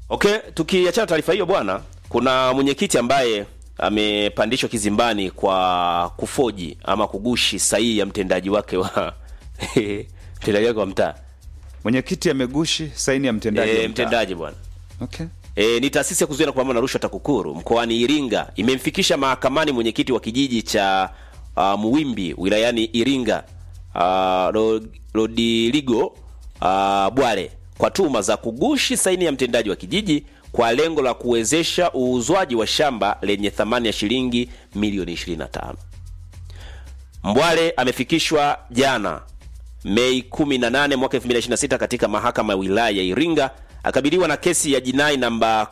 Okay, tukiachana taarifa hiyo bwana, kuna mwenyekiti ambaye amepandishwa kizimbani kwa kufoji ama kugushi sahihi ya mtendaji wake wa mtendaji wake wa mtaa Mwenyekiti amegushi saini ya mtendaji. wa e, mtaa. mtendaji bwana Okay. E, ni taasisi ya kuzuia na kupambana na rushwa TAKUKURU mkoani Iringa imemfikisha mahakamani mwenyekiti wa kijiji cha uh, Muwimbi wilayani Iringa uh, Ro- Rodiligo uh, Bwale kwa tuhuma za kugushi saini ya mtendaji wa kijiji kwa lengo la kuwezesha uuzwaji wa shamba lenye thamani ya shilingi milioni 25. Mbwale amefikishwa jana Mei 18 mwaka 2026 katika mahakama ya wilaya ya Iringa akabiliwa na kesi ya jinai namba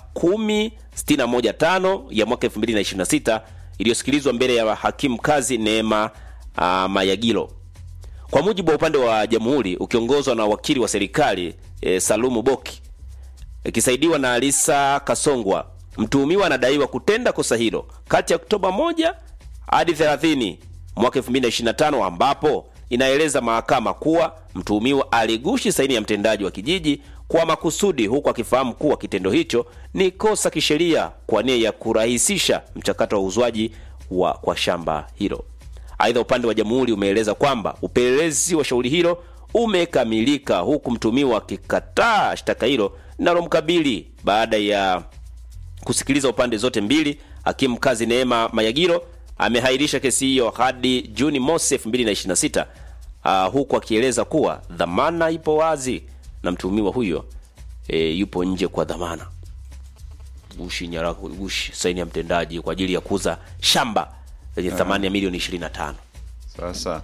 10615 ya mwaka 2026 iliyosikilizwa mbele ya hakimu kazi Neema uh, Mayagilo. Kwa mujibu wa upande wa jamhuri ukiongozwa na wakili wa serikali e, Salumu Boki ikisaidiwa na Alisa Kasongwa, mtuhumiwa anadaiwa kutenda kosa hilo kati ya Oktoba 1 hadi 30 mwaka 2025 ambapo inaeleza mahakama kuwa mtuhumiwa aligushi saini ya mtendaji wa kijiji kwa makusudi huku akifahamu kuwa kitendo hicho ni kosa kisheria kwa nia ya kurahisisha mchakato wa uuzwaji wa kwa shamba hilo. Aidha, upande wa jamhuri umeeleza kwamba upelelezi wa shauri hilo umekamilika huku mtuhumiwa akikataa shtaka hilo linalomkabili baada ya kusikiliza upande zote mbili. Hakimu kazi Neema Mayagiro amehairisha kesi hiyo hadi Juni mosi 2026 uh, huku akieleza kuwa dhamana ipo wazi na mtuhumiwa huyo e, yupo nje kwa dhamana. Gushi nyaraka, gushi saini ya mtendaji kwa ajili ya kuuza shamba lenye thamani ya milioni 25. Sasa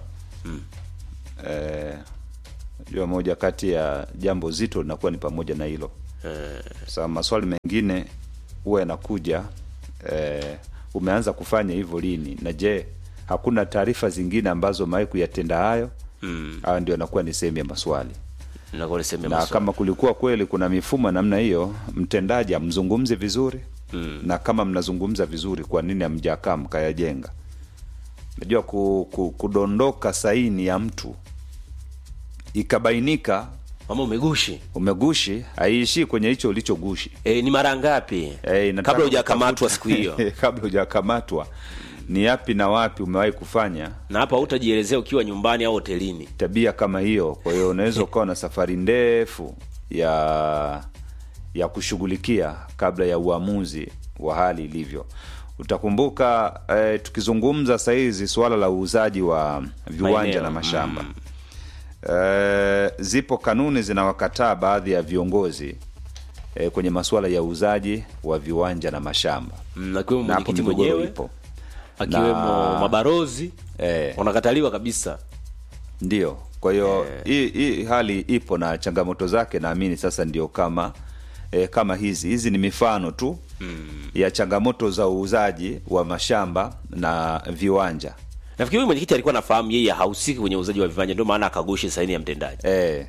eh, najua moja kati ya jambo zito linakuwa ni pamoja na hilo. Sasa maswali mengine huwa yanakuja eh, umeanza kufanya hivyo lini, na je, hakuna taarifa zingine ambazo umewahi kuyatenda hayo? Mm. Hayo ndio yanakuwa ni sehemu ya maswali, Nakuwa niseme na maswali. kama kulikuwa kweli kuna mifumo ya namna hiyo, mtendaji amzungumze vizuri Mm. na kama mnazungumza vizuri, kwa nini hamjakaa mkayajenga? Najua ku, ku, kudondoka saini ya mtu ikabainika Mama umegushi. umegushi, haiishii kwenye hicho ulichogushi. E, ni mara ngapi? Eh, inataka kabla hujakamatwa kutafuta- siku hiyo. kabla hujakamatwa ni yapi na wapi umewahi kufanya na hapa hutajielezea ukiwa nyumbani au hotelini. tabia kama hiyo. Kwa hiyo unaweza ukawa na safari ndefu ya ya kushughulikia kabla ya uamuzi wa hali ilivyo. Utakumbuka eh, tukizungumza sahizi suala la uuzaji wa viwanja Maeneo, na mashamba eh, zipo kanuni zinawakataa baadhi ya viongozi eh, kwenye masuala ya uuzaji wa viwanja na mashamba Mm, akiwemo na hapo mwenyekiti migogoro mwenyewe ipo akiwemo Na- mabarozi eh, wanakataliwa kabisa. Ndio, kwa hiyo hii hii hali ipo na changamoto zake, naamini sasa ndio kama e, kama hizi hizi ni mifano tu ya changamoto za uuzaji wa mashamba na viwanja Nafikiri huyu mwenyekiti alikuwa anafahamu yeye hahusiki kwenye uuzaji wa viwanja, ndio maana akagushi saini ya mtendaji e,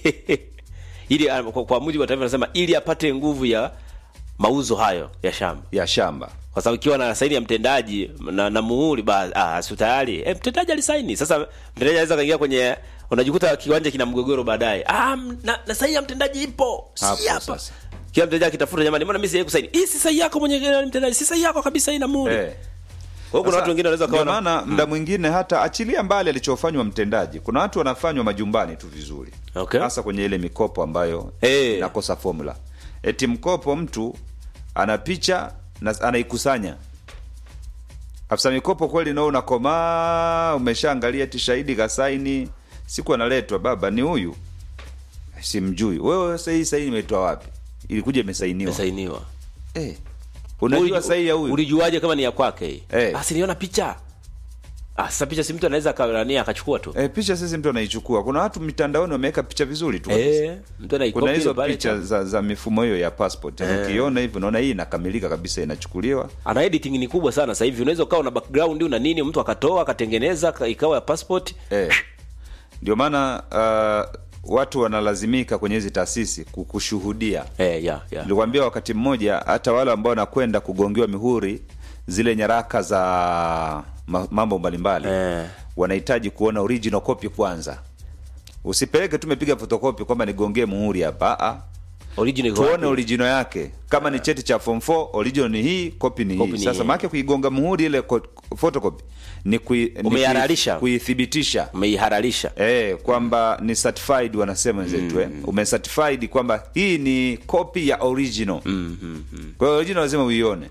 ili ah, kwa, kwa mujibu wa taarifa nasema ili apate nguvu ya mauzo hayo ya shamba, ya shamba kwa sababu ikiwa na saini ya mtendaji na, na muhuri ba ah, si tayari eh, mtendaji alisaini. Sasa mtendaji anaweza kaingia kwenye, unajikuta kiwanja kina mgogoro baadaye. Ah, m- na, na saini ya mtendaji ipo si Hapo hapa sasa. kila mtendaji akitafuta, jamani, mbona mimi sijawahi kusaini? Hii si sahihi yako mwenye mtendaji, si sahihi yako kabisa, ina muhuri. e. Kwa hiyo kuna watu wengine wanaweza Ndio kawa na- maana muda mwingine hata achilia mbali alichofanywa mtendaji, kuna watu wanafanywa majumbani tu vizuri, Okay. hasa kwenye ile mikopo ambayo Eh. inakosa formula. Eti mkopo mtu ana picha na anaikusanya afisa mikopo kweli, nao unakomaa, umeshaangalia ti shahidi kasaini, siku analetwa baba, ni huyu, simjui wewe. Sasa hii saini imetoa wapi? Ilikuja imesainiwa imesainiwa. eh. Unajua Uliju- sahihi ya huyu Ulijuaje kama ni ya kwake hii? Eh. Basi niona picha. Ah, sasa picha si mtu anaweza akanania akachukua tu. eh, picha sisi mtu anaichukua. Kuna watu mitandaoni wameweka picha vizuri tu kabisa. Eh, mtu anaikopi kuna hizo ile pale picha tu. za, za mifumo hiyo ya passport Eh. ukiona hivi unaona hii inakamilika kabisa inachukuliwa Ana editing ni kubwa sana sasa hivi. Unaweza ukawa na background una nini, mtu akatoa akatengeneza ka- ikawa ya passport. eh. ndio maana uh, watu wanalazimika kwenye hizi taasisi kukushuhudia Eh, ya, ya. nilikwambia wakati mmoja hata wale ambao wanakwenda kugongewa mihuri zile nyaraka za ma- mambo mbalimbali Eh. wanahitaji kuona original copy kwanza usipeleke tumepiga fotokopi kwamba nigongee muhuri hapa Ah, ah. Original iko tuone wapi? original yake kama ni cheti cha form 4 original ni hii copy ni Copy hii ni sasa hii. maana kuigonga muhuri ile ko- photocopy ni kui, ni kui- Umeihalalisha. kuithibitisha umeihalalisha Eh, kwamba ni certified wanasema wenzetu eh. Umecertified kwamba hii ni copy ya original. Kwa hiyo original lazima uione.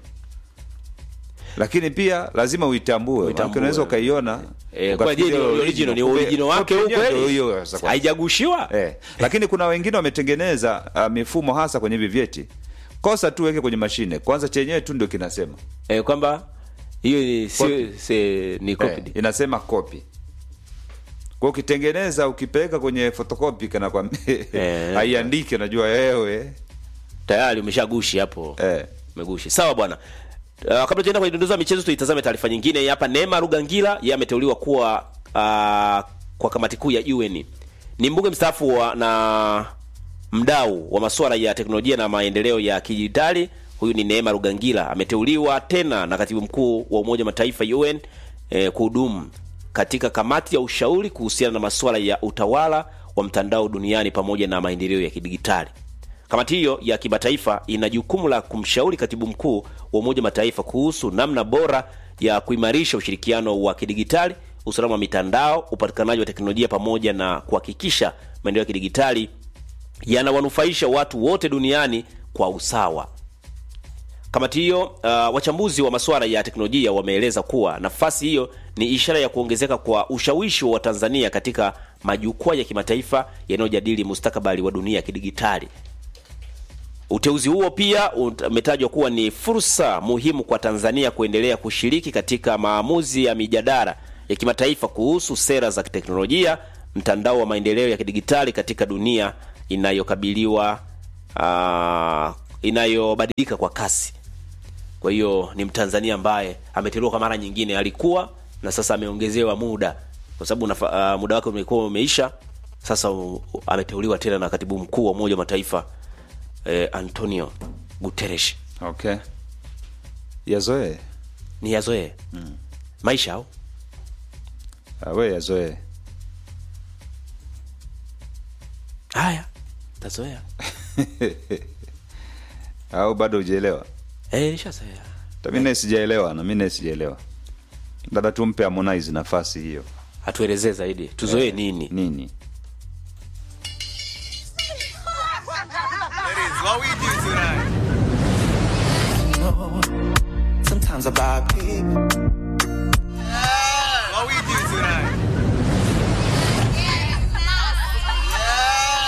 Lakini pia lazima uitambue. Uitambue. Maana unaweza ukaiona Eh, kwa ukafikiria je, ni hiyo original ni Kumbe original wake copy huu yenyewe ndio kweli hiyo sasa kwa- haijagushiwa Eh, lakini kuna wengine wametengeneza uh, mifumo hasa kwenye hivi vyeti. Kosa tu weke kwenye mashine. Kwanza chenyewe tu ndio kinasema. eh, kwamba hiyo ni sio Copy. si- ni Eh, copied. inasema copy. Kwa ukitengeneza ukipeleka kwenye photocopy kana kwa Eh. haiandiki unajua wewe tayari umeshagushi hapo eh. umegushi sawa bwana Uh, kabla tuenda kwenye dondozo ya michezo tuitazame taarifa nyingine Hii hapa Neema Rugangila yeye ameteuliwa kuwa uh, kwa kamati kuu ya UN ni mbunge mstaafu wa na mdau wa masuala ya teknolojia na maendeleo ya kidijitali huyu ni Neema Rugangila ameteuliwa tena na katibu mkuu wa Umoja wa Mataifa UN eh, kuhudumu katika kamati ya ushauri kuhusiana na masuala ya utawala wa mtandao duniani pamoja na maendeleo ya kidigitali Kamati hiyo ya kimataifa ina jukumu la kumshauri katibu mkuu wa Umoja wa Mataifa kuhusu namna bora ya kuimarisha ushirikiano wa kidigitali, usalama wa mitandao, upatikanaji wa teknolojia pamoja na kuhakikisha maendeleo ya kidigitali yanawanufaisha watu wote duniani kwa usawa. Kamati hiyo uh, wachambuzi wa masuala ya teknolojia wameeleza kuwa nafasi hiyo ni ishara ya kuongezeka kwa ushawishi wa Tanzania katika majukwaa ya kimataifa yanayojadili mustakabali wa dunia ya kidigitali. Uteuzi huo pia umetajwa kuwa ni fursa muhimu kwa Tanzania kuendelea kushiriki katika maamuzi ya mijadala ya kimataifa kuhusu sera za kiteknolojia, mtandao wa maendeleo ya kidigitali katika dunia inayokabiliwa uh, inayobadilika kwa kasi. Kwa hiyo ni Mtanzania ambaye ameteuliwa kwa mara nyingine, alikuwa na sasa ameongezewa muda kwa sababu nafa- uh, muda wake umekuwa umeisha. Sasa uh, ameteuliwa tena na katibu mkuu wa Umoja wa Mataifa eh, Antonio Guterres. Okay. Yazoee. Ni yazoee maisha au Ah, we yazoee. haya tazoea. Au bado hujaelewa? Eh, nishazoea. Hata mimi naye sijaelewa na mimi naye sijaelewa. Labda tumpe Harmonize nafasi hiyo. Hatuelezee zaidi, tuzoee nini? Nini? Ladies, what we do tonight? Sometimes I buy people. What we do tonight?